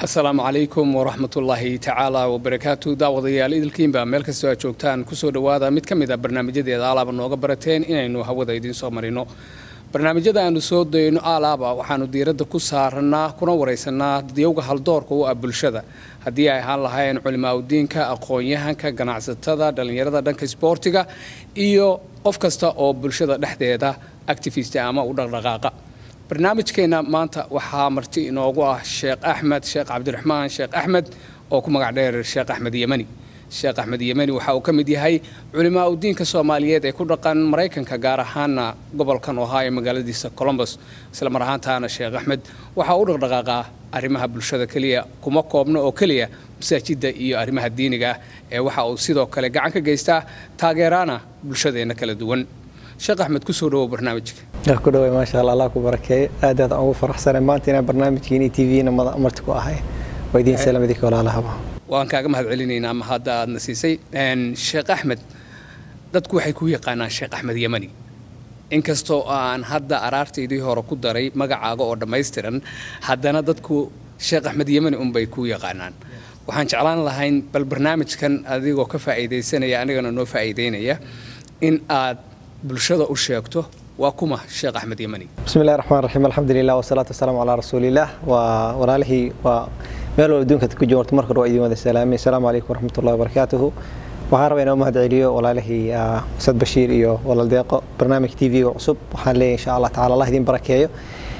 asalaamu calaykum waraxmatullaahi tacaala wabarakaatu daawadayaal idilkiinba meel kastoo aad joogtaan kusoo dhowaada mid ka mid a barnaamijyadeeda alaaba nooga barateen inaynu hawada idiin soo marino barnaamijyada aanu soo dayno alaaba waxaanu diiradda ku saarannaa kuna waraysanaa dadyowga haldoorka u ah bulshada haddii ay ahaan lahaayeen culimaauddiinka aqoon-yahanka ganacsatada dhallinyarada dhanka isboortiga iyo qof kasta oo bulshada dhexdeeda activista ama u dhaqdhaqaaqa barnaamijkeenna maanta waxaa marti inoogu ah sheekh axmed sheekh cabdiraxmaan sheekh axmed oo ku magac dheer sheekh axmed yemani sheekh axmed yemani waxa uu ka mid yahay culimaa udiinka soomaaliyeed ee ku dhaqan maraykanka gaar ahaana gobolkan ohaa ee magaaladiisa colombos isla mar ahaantaana sheekh axmed waxa u dhaqdhaqaaqaa arrimaha bulshada keliya kuma koobno oo keliya masaajidda iyo arrimaha diiniga ah ee waxa uu sidoo kale gacan ka geystaa taageeraana bulshadeenna kala duwan sheekh axmed kusoo dhawow barnaamijka ku dhaway maasha allah allah ku barakeeyo aad aad aan ugu faraxsanay maanta inaan barnaamijkiina iyo tvna marti ku ahay waa idiin salaam idinka walaalahaba waan kaaga mahad celinaynaa ma hadda aadna siisay sheekh axmed dadku waxay ku yaqaanaan sheekh axmed yemani inkastoo aan hadda araartaydii hore ku daray magacaaga oo dhammaystiran haddana dadku sheekh axmed yemani unbay ku yaqaanaan waxaan jeclaan lahayn bal barnaamijkan adigoo ka faa'iidaysanaya anigana noo faa'iidaynaya in aad bulshada u sheegto waa kuma sheekh axmed yemani bismi illahi raxmaan raxiim alxamdulilah wasalaatu wasalaamu calaa rasuulilah waa walaalihii waa meel walba adduunka ku joogto marka hore waa idin wada salaamay asalaamu calaykum waraxmatullahi wabarakaatuhu waxaan rabaa inaan u mahad celiyo walaalihii ustaad bashiir iyo walaal deeqo barnaamij t v-ga cusub waxaan leeyahay insha allah tacala allah idin barakeeyo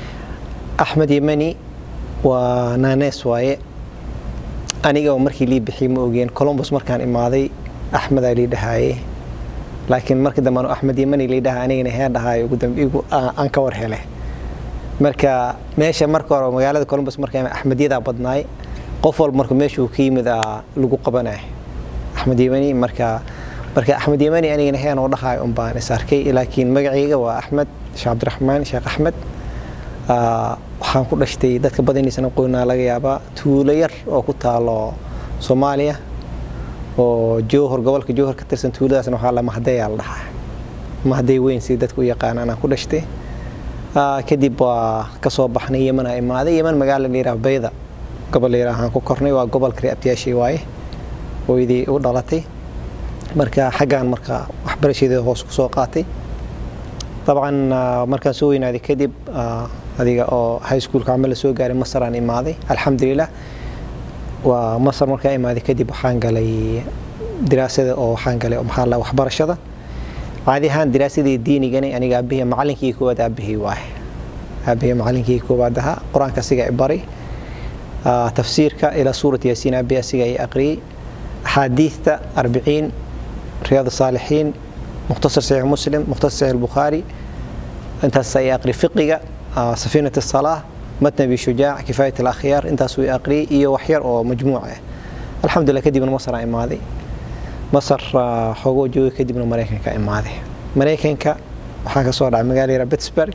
axmed yemani waa naanees waaye aniga oo markii lii bixiyey ma ogeen colombos markaan imaaday axmedaa lii dhahaaye laakiin markii dambe anu axmed yemani liidhaha anigana hee dhahaay ugu dambe igu aan ka war hele marka meesha marka hore magaalada colombos marka axmedyadaa badnaay qof walba marka meesha uu ka yimid lagu qabanay axmed yemani marka marka axmed yemani anigana heen oo dhahaay un baan is arkay laakiin magacayga waa axmed sheekh cabdiraxmaan sheekh axmed waxaan ku dhashtay dadka badaniisana qoynaa laga yaabaa tuulo yar oo ku taalo soomaaliya oo jowhor gobolka jowhor ka tirsan tuuladaasna waxaa la mahdayaa la dhahaa mahday weyn si dadku u yaqaan anaa ku dhashtay kadib waa ka soo baxnay yeman aa imaaday yeman magaala la yidhaha bayda gobol la yidhaha aan ku kornay waa gobolka ree abtiyaashay waaye hooyadii u dhalatay marka xaggaan marka waxbarashadeeda hoos ku soo qaatay dabcan markaan soo weynaaday kadib adiga oo high schoolka camal la soo gaaray masar aan imaaday alxamdulilah waa masar markaa imaaday kadib waxaan galay diraasada oo waxaan galay maxaa la waxbarashada caadi ahaan diraasadii diinigani aniga aabihii macalinkii koowaad aabihii waaye aabihii macalinkii koowaad ahaa qur-aanka asiga i bari tafsiirka ilaa suurat yaasiin aabihi asiga i aqriyey axaadiidta arbiciin riyaad saalixiin mukhtasar saxiix muslim mukhtasar saxiix bukhaari intaas i aqri fiqiga safiinat salaa matn abi shujaac kifaayat alakhyaar intaasuu i aqriyey iyo waxyar oo majmuuc ah alxamdulilah kadibna masar aan imaaday masar xoogoo joogay kadibna maraykanka imaaday maraykanka waxaan ka soo dhacay magaala yara pittsburg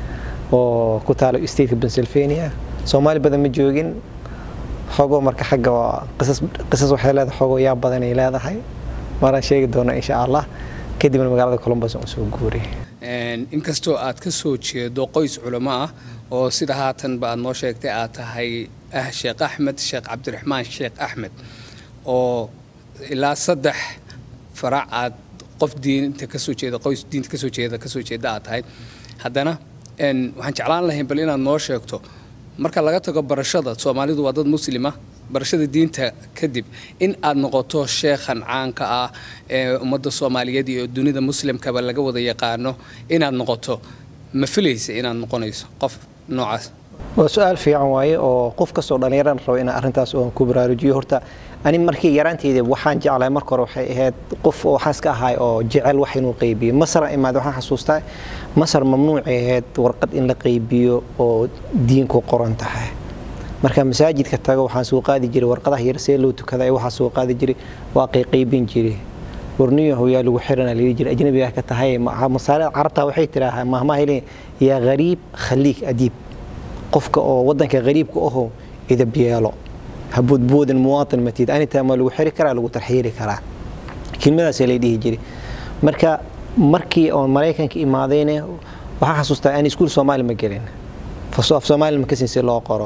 oo ku taalo stateka pennsylvania soomaali badan ma joogin xoogoo marka xagga qisas waxay leedahay xoogoo yaa badanay leedahay maraan sheegi doona insha allah kadibna magaalada colombos aan usoo guuriyay inkastoo aad ka soo jeedo qoys culamo ah oo sida haatanba aad noo sheegtay aad tahay ah sheekh axmed sheekh cabdiraxmaan sheekh axmed oo ilaa saddex farac aad qof diinta kasoo jeeda qoys diinta kasoo jeeda kasoo jeeda aad tahay haddana waxaan jeclaan lahayn bal inaad noo sheegto marka laga tago barashada soomaalidu waa dad muslima barashada diinta kadib in aad noqoto sheekhan caanka ah ee ummadda soomaaliyeed iyo dunida muslimkaba laga wada yaqaano inaad noqoto ma filaysa inaad noqonayso qof noocaas waa su-aal fiican waaye oo qof kastoo dhallinyarana rabo inaan arrintaas oon ku baraarujiyo horta ani markii yaraanteyda waxaan jeclahay marka hore waxay ahayd qof waxaas ka ahay oo jecel wax inuu qaybiyo masar imaad waxaan xasuustaa masar mamnuucay ahayd warqad in la qaybiyo oo diinku qoran tahay marka masaajidka tago waxaan soo qaadi jiray warqadaha yar see loo tukada waxaa soo qaadi jiray waa qayqaybin jiray warniyahu yaa lagu xirana layidhi jiray ajnabiga ka tahay masaale carabta waxay tiraahaa mahmaha leeyihin yaa gariib khaliik adiib qofka oo wadanka gariibka aho idab yeelo haboodboodan muwaatin matid anitaa ma lagu xiri karaa lagu tarxiiri karaa kelmadaasaa lay dhihi jiray marka markii oon maraykanka imaadayne waxaan xasuustaa aan iskuul soomaali ma gelin af soomaali ma kasin si loo qoro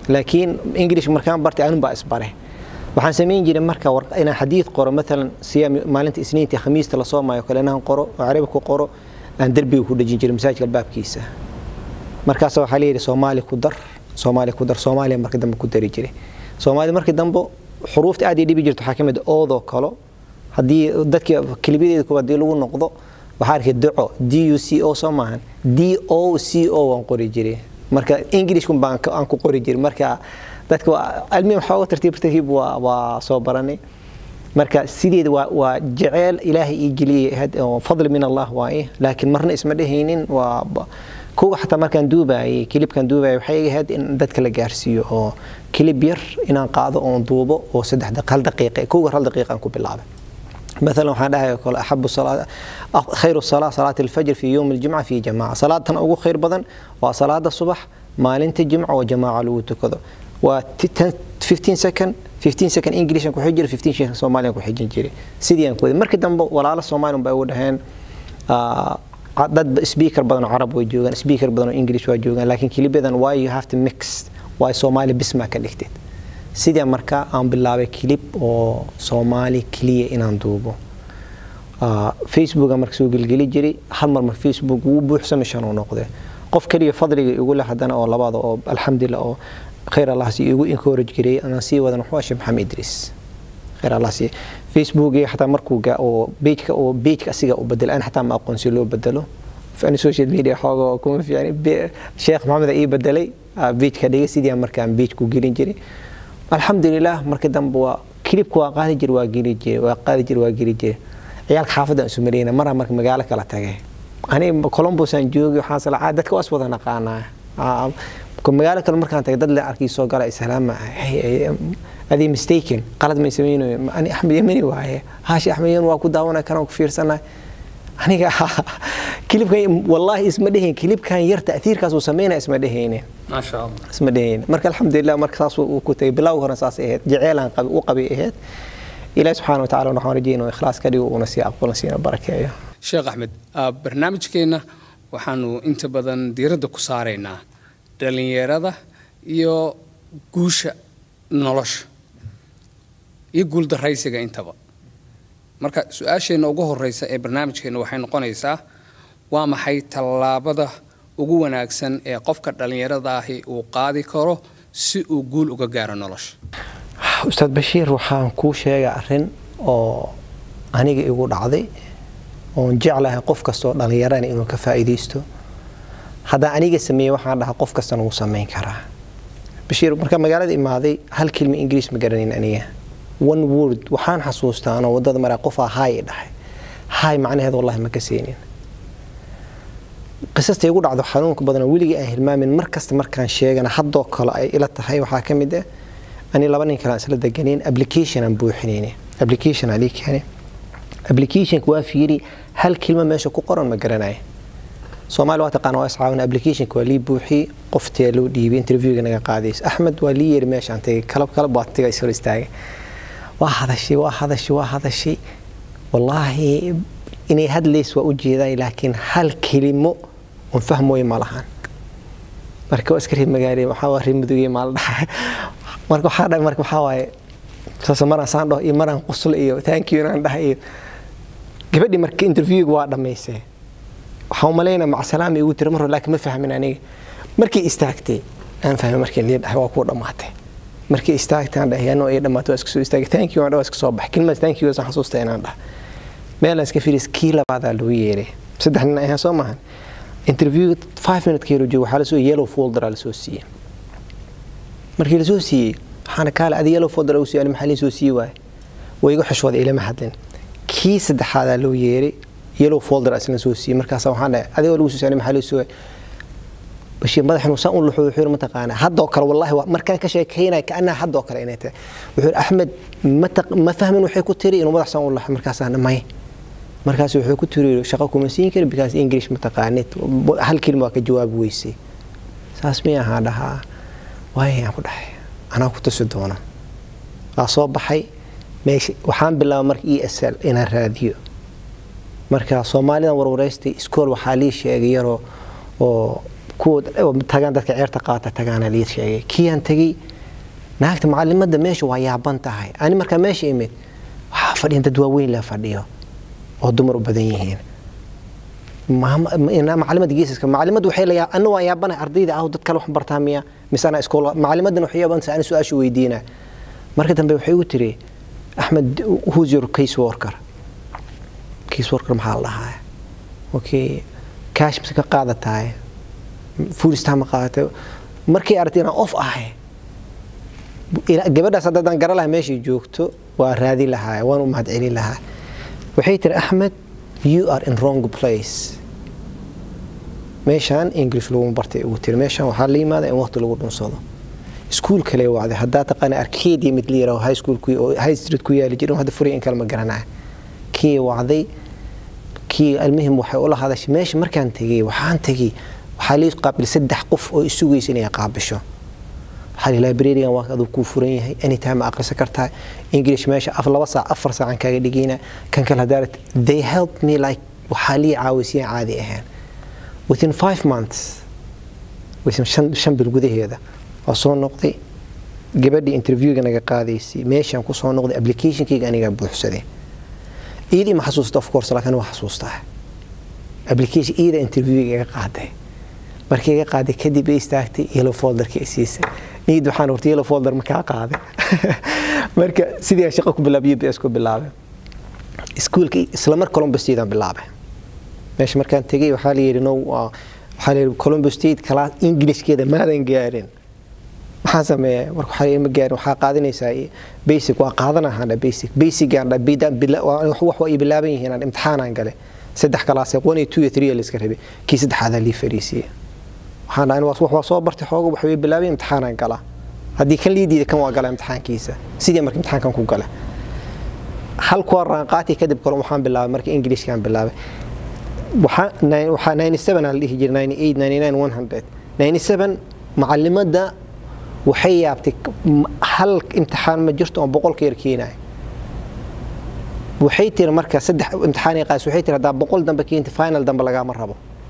laakiin english markaan bartay anun baa isbare waxaan samayn jiray marka inaan xadiid qoro maalan siya maalinta isniinta khamiista lasoo maayo kale inaan qoro oo carabi ku qoro aan derbiga ku dhejin jiray masaajidka albaabkiisa markaas waxaa layidhi soomaali ku dar soomaali ku dar soomaaliya markii dambe ku dari jiray soomaali markii dambe xuruufta aad ay dhibi jirto waxaa ka mid oodoo kalo haddii dadkii kelimadeeda kuwa haddii lagu noqdo waxaa arkay duco d u c o soo maahan d o c o waan qori jiray marka englishkun baan aan ku qori jiray marka dadka almiya xooga tartiib tartiib waa waa soo baranay marka sideeda waa waa jeceel ilaahay ii geliyay fadli min allah waaye laakiin marna isma dhehaynin waa kuwa xataa markaan duubayay kilibkaan duubayay waxay ahayd in dadka la gaarsiiyo oo kilib yar inaan qaado oon duubo oo saddex hal daqiiqa kuwa hal daqiiqa aan ku bilaabay مثلا waxaan dhahay kale ahabu salaat khayru salat salat al-fajr fi yawm al-jum'a fi jama'a salaatan ugu khayr badan waa salaada subax maalinta jumca oo jamaaca lagu tukado waa 15 second 15 second english ku xijir 15 second soomaaliya ku xijin jiray sidii aan ku markii dambe walaalo soomaaliyan bay u dhaheen dad speaker badan oo carab way joogaan speaker badan oo english waa joogaan laakiin kilibadan why you have to mix why soomaali bisma ka dhigtid sidii marka aan bilaabay kilib oo soomaali keliya inaan duubo facebooka marka soo gelgeli jiray hal mar marka facebook wuu buuxsamay shan uu noqday qof keliya fadliga igu leh haddana oo labaada oo alxamdulillah oo khayr allah si igu encourage jiray anaan sii wadan wuxuu ashay maxamed idris khayr allah si facebook iyo xataa markuu gaa oo pageka oo pageka asiga u bedel aan xataa ma aqoon si loo bedelo fani social media xooga kuma fiicni sheekh maxamed ii bedelay pageka dhigay sidii markaan page ku gelin jiray alxamdulilah markii dambe waa kilibka waa qaadi jir waa geli jire waa qaadi jir waa geli jire ciyaalka xaafadda aan isu mareyna maraa marka magaalo kala tagay aniga columbus aan joogay waxaan salacaa dadka waas wada naqaanaa magaalo kale markaan tagay dad le arkii soo gala islaama adii mistaken qalad may samaynayo ani axmed yamani waaye haashi axmed yaman waa ku daawanay kanaan ku fiirsanay aniga kilibkan wallaahi isma dhehayn kilibkan yar ta'tiirkaas uu sameynaya isma dhehaynin maasha allah isma dhehaynin marka alxamdulilah marka saas uu ku tagay bilowga hore saas ahayd jeceylaan qabi u qabay ahayd ilaahi subxaana wa tacala waxaan rajayna inuu ikhlaas ka dhigo uuna sii aqbalna siina barakeeyo sheekh axmed barnaamijkeenna waxaanu inta badan diiradda ku saaraynaa dhallinyarada iyo guusha nolosha iyo guuldaraysiga intaba marka su-aasheenna ugu horeysa ee barnaamijkeenna waxay noqonaysaa waa maxay tallaabada ugu wanaagsan ee qofka dhallinyarada ahi uu qaadi karo si uu guul uga gaaro nolosha ustaad bashiir waxaan kuu sheegay arrin oo aniga igu dhacday oon jeclahay qof kastoo dhallinyarana inuu ka faa'iidaysto haddaan aniga sameeyey waxaan dhahaa qof kastana wuu samayn karaa bashiir marka magaalada imaaday hal kilma ingiriis ma garanayn aniga one word waxaan xasuustaa anoo wadada maraa qofaa haay dhahay haay macnaheed wallahi ma ka seenin qisasta igu dhacdo xanuunka badan weligii aan hilmaamin mar kasta markaan sheegana haddoo kale ay ila tahay waxaa ka mid ah ani laba nin kale aan isla deganeyn application aan buuxinayni application aan ii keenay applicationka waa fiiri hal kilma meesha ku qoran ma garanaya soomaali waa taqaana waa iscaawina applicationka waa lii buuxiyey qoftee loo dhiibay interviewga naga qaadays axmed waa lii yeeri meeshaan tagay kalab kalab waa taga is hor istaagay waa hadashay waa hadashay waa hadashay wallaahi inay hadlays waa u jeedaay laakiin hal kelimo oon fahmooyo ma lahan marka waa iska reer magaale waxaa waa reer mudugey maala dhaxay marka waxaa dhahay marka waxaa waaye saas maraan saan dhaho iyo maraan quslo iyo thank you inaan dhahay iyo gabadhii marka interviewga waa dhammaysay waxaan umalaynaa macsalaama igu tiri mar hore laakiin ma fahmin aniga markii istaagtay aan fahmay markii lii dhahay waa kuu dhammaatay markii istaagtay aan dhahay anoo ay dhammaatay waa iska soo istaagay thank you aan dhahay waa iska soo baxay kelmadaas thank you aan xasuustay inaan dhahay meel aan iska fiiris kii labaadaa lagu yeeray saddex nin ayaa soo maahan interview five minute keelo joogo waxaa lasoo yellow folder lasoo siiyey markii lasoo siiyey waxaana kaale adi yellow folder lagu siiyey ani maxaa liisoo siiyey waaye way igu xishooday ilama hadlin kii saddexaadaa loo yeeray yellow folder asna soo siiyey markaasa waxaan dhahay adigoo lagu soo siiyey ani maxaa liisoo bashir madaxinu saan u luxo wuxuu yiri mataqaana haddoo kale wallahi markaan ka sheekeynaya kaanaa haddoo kale inay tahay wuxuu yiri axmed ma fahmin waxay ku tiri inuu madax saan u luxo markaasaan may markaas wuxuu ku tiri shaqo kuma siin kari because english ma taqaanid hal kelma waa ka jawaabi weysay saas miya ahaa dhahaa waayaan ku dhahay anaa ku tusi doona waa soo baxay meesha waxaan bilaabay marka e s l inaan raadiyo marka soomaalidan warwareystay iskool waxaa lii sheegay yaroo oo kuwa tagaan dadka ceerta qaata tagaana lii sheegay kiyaan tegey naagta macalimadda meesha waa yaaban tahay ani markaa meesha imid waxaa fadhiyan dad waaweyn la fadhiyo oo dumar u badan yihiin macalimada geesaska macalimadu waxay leeyahay ana waan yaabanahay ardayda ah dad kale wax bartaa miya mise anaa iskool macalimadana waxay yaabantahay ani su-aasha weydiina marka dambe waxay u tiri axmed who's your case worker case worker maxaa la dhahaa okay cash mise ka qaadatahay fuulistaa ma qaadatay markay aragtay inaan off ahay gabadhaas haddaan gara lahaa meeshay joogto waa raadi lahaa waan u mahad celin lahaa waxay tiri axmed you are in wrong place meeshaan english laguma bartay ugu tiri meeshaan waxaa la yimaada in waqti lagu dhunsado iskuul kale wacday haddaa taqaana arkedia mid la yiraahdo high school oo high street ku yaali jirin hadda furay in kale ma garanaa kii wacday kii almuhim waxay ula hadashay meesha markaan tegey waxaan tegey waxaa lii qaabil saddex qof oo isugaysa inay qaabisho waxaa librarigan waa aduu kuu furan yahay anytime aqrisa kartaa english meesha af laba saac afar saacan kaaga dhigayna kan kale hadaarat they help me like waxaa lii caawisiyan caadi ahaan within five months within shan bil gudaheeda waa soo noqday gabadhii interviewga naga qaadaysay meeshaan ku soo noqday applicationkayga anigaa buuxsaday iidii ma xasuusta of course laakiin waa xasuustaa application iida interviewga iga qaaday markii iga qaaday kadib ay istaagtay yellow folderka isiisay niid waxaan horta yellow folder ma kaa qaaday marka sidii shaqo ku bilaabay UPS ku bilaabay iskuulka isla mar Columbus State aan bilaabay meesha markaan tegay waxaa la yidhi no waxaa la yidhi Columbus State class Englishkeeda maadan gaarin maxaan sameeyay marka waxaa ima gaarin waxaa qaadanaysaa basic waa qaadanahaa basic basic aan wax waa ii bilaaban yihiin aan imtixaanaan galay saddex kalaasee one iyo two iyo three la iska rabay kii saddexaadaa lii fariisiyey waxaan dhahay wax waa soo bartay xooga waxa way bilaabay imtixaanaan galaa haddii kan lii diiday kan waa gala imtixaankiisa sidii marka imtixaankan ku gala hal kuwa raanqaati kadib kale waxaan bilaabay marka ingilishkaan bilaabay waxaa ninety seven aan la dhihi jiray ninety eight ninety nine one hundred ninety seven macalimadda waxay yaabtay hal imtixaan ma jirto oo boqolka yar keenaya waxay tiri marka saddex imtixaan qaas waxay tiri haddaa boqol dambe keenta final dambe lagaama rabo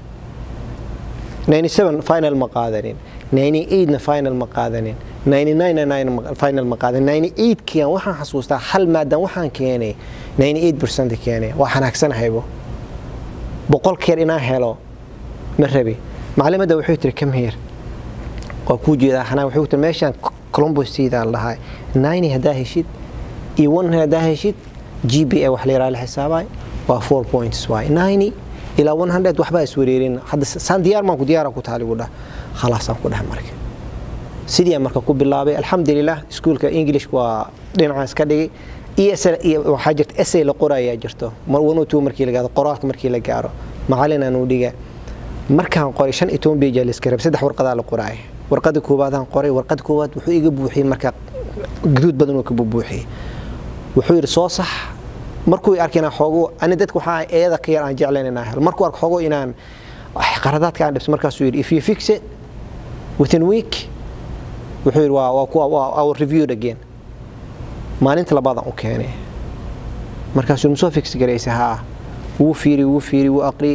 97 final ma qaadanin 98 na final ma qaadanin 99 final ma qaadanin 98 kiyan waxaan xasuustaa hal maadan waxaan keenay 98% keenay waa xanaagsanahaybo boqol keer inaan helo ma rabi macalimadda wuxuu tiri come here waa kuu jeedaa xanaan wuxuu tiri meeshaan columbus siidaan lahaa 90 haddaa heshid iyo 1 haddaa heshid GPA wax la yiraahdo la xisaabay waa 4 points waay 90 ilaa 100 waxba is wareerin hadda saan diyaar maan ku diyaar ku taali gudah khalaas aan ku dhahay marka sidii marka ku bilaabay alxamdulilah iskuulka english waa dhinacaas ka dhigay ESL waxaa jirta essay la qorayaa jirto mar one two markii la gaaro qoraalka markii la gaaro macallin aan u dhiga markaan qoray shan iyo toban page la iska rabay saddex warqadaa la qoraay warqada koowaad aan qoray warqada koowaad wuxuu iga buuxiyey marka guduud badan oo ka buuxiyey wuxuu yidhi soo sax markuu arkay inaan xoogo ani dadka waxaa eeda ka yar aan jeclayn inaan helo markuu arko xoogo inaan qaradaadka aan dhibso markaasuu yidhi if you fix it within week wuxuu yidhi waa waa kuwa waa our reviewed again maalinta labaadaan u keenay markaasuu ma soo fix garaysa haa wuu fiiri wuu fiiri wuu aqri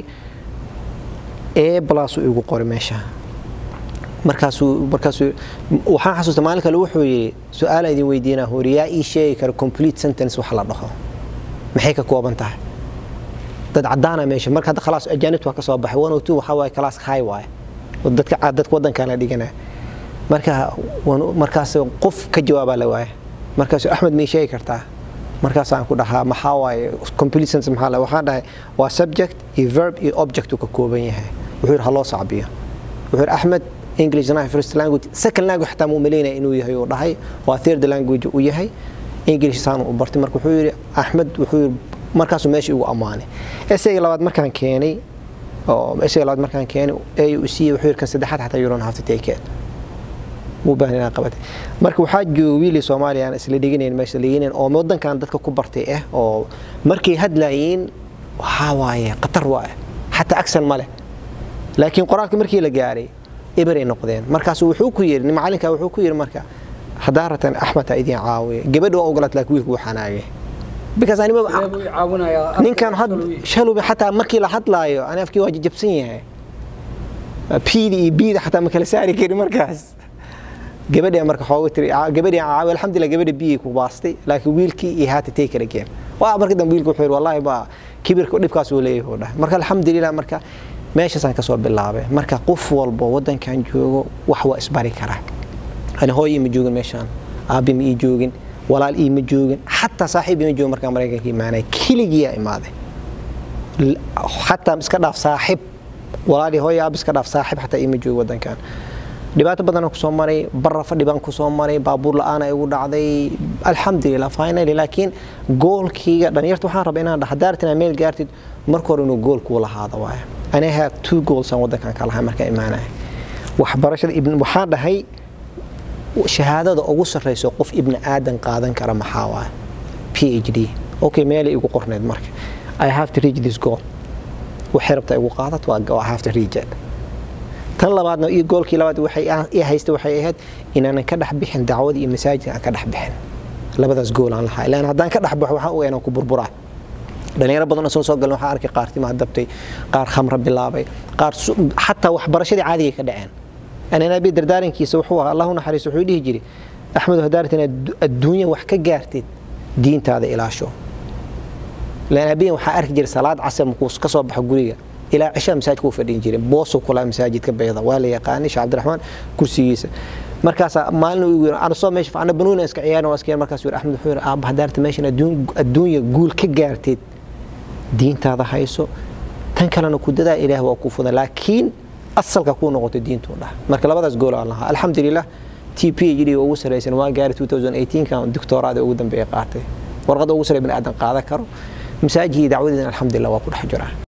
ee balaasuu igu qoray meesha markaasuu markaasuu waxaan xasuusta maalin kale wuxuu yidhi su-aalaan idin weydiinaa hori yaa ii sheegi kara complete sentence wax la dhaho maxay ka kooban tahay dad cadaana meesha marka hadda khalaas ajaanibta waa ka soo baxay one o two waxaa waaye class high waaye dadka dadka waddankan la dhiganaya marka markaas qof ka jawaabaa la waaye markaas axmed may sheegi kartaa markaasaan ku dhahaa maxaa waaye complete sentence maxaa la waxaan dhahay waa subject iyo verb iyo object uu ka kooban yahay wuxuu yidhi ha loo sacbiyo wuxuu yidhi axmed english is not first language second language xataa muu malaynaya inuu yahay uu dhahay waa third language uu yahay english saan u bartay marka wuxuu yidhi axmed wuxuu yidhi markaasuu meesha igu ammaanay essayga labaad markaan keenay oo essayga labaad markaan keenay ay u siiyey wuxuu yidhi kan saddexaad xataa you don't have to take it muu baahan inaan qabatay marka waxaa jooga wiilii soomaaliya aan isla dhiganayn meesha dhiganayn oo waddankan dadka ku bartay ah oo markay hadlayiin waxaa waaye khatar waaye xataa aksan ma leh laakiin qoraalka markii la gaaray ibaray noqdeen markaas wuxuu ku yidhi macalinka wuxuu ku yidhi marka haddaa ratan axmed ha idin caawiya gabadha waa ogolaat laakiin wiilku wuu xanaagay because anima ninkan shalubi xataa markii la hadlaayo ani afkii waa jajabsan yahay bda iyo bda xataa ma kala saari kari markaas gabadha marka xooga tiri gabadhi caawi alxamdulillah gabadha biyay ku baastay laakiin wiilkii iyo haata take it again waa marka dambe wiilku wuxuu yidhi wallaahi ba kibirka dhibkaas uu leeyahay dhahay marka alxamdulillah marka meeshaasaan kasoo bilaabay marka qof walbo wadankan joogo wax waa isbari karaa ani hooy ima joogin meeshaan aabi ma ii joogin walaal ii ma joogin xataa saaxiib ima joogin markaan maraykanka imaanay keligiyaa imaaday xataa iska dhaaf saaxib walaali hooy aab iska dhaaf saaxib xataa ima joogo wadankan dhibaato badan kusoo maray barra fadhi baan kusoo maray baabuur la-aan ay ugu dhacday alxamdulilah finally laakiin goolkiyga dhalinyarta waxaan rabaa inaan dhaha daartin aa meel gaartid marka hore inuu gool kuu lahaado waaye ani have two goals aan wadankan ka lahay markaa imaanaya waxbarashada ibn waxaan dhahay shahaadada ugu sarreyso qof ibni aadan qaadan kara maxaa waaye p h d okay meelay igu qorneed marka i have to reach this goal waxay rabtaa igu qaadat waa i have to reach it tan labaadna iyo goolkii labaad waxay i haysta waxay ahayd inaanan ka dhex bixin dacwada iyo masaajidka aan ka dhex bixin labadaas gool aan lahaa ilaan haddaan ka dhex baxo waxaan ogaa inaan ku burburaa dhalinyaro badan oo soo soo galan waxaan arkay qaar timaha dabtay qaar khamra bilaabay qaar xataa waxbarashadii caadigay ka dhaceen ananabi dardaarankiisa wuxuu ahaa allahu naxariis wuxuu dhihi jiray axmedu hadaarat inaad adduunya wax ka gaartid diintaada ilaasho laan abiyan waxaa arki jiray salaad casar markuu ka soo baxo guriga ilaa cishaa masaajidka u fadhin jiray boosuu kulaa masaajidka bayda waa la yaqaanay sheekh cabdiraxmaan kursigiisa markaasaa maalin uu yiri ana soo meesha ana banuuna iska ciyaarin waa iska markaas yiri axmed wuxuu yiri aabba hadaarta meeshan adduunya guul ka gaarteed diintaada hayso tan kalena ku dadaa ilaah waa ku fudan laakiin asalka kuu noqotay diintuu dhah marka labadaas gool aan lahaa alxamdulilah t p h d ugu saraysan waa gaari 2018 kan doctoraada ugu dambeeya qaatay warqada ugu sarey bani aadan qaadan karo masaajidii dacwadeedana alxamdulilah waa ku dhex jiraa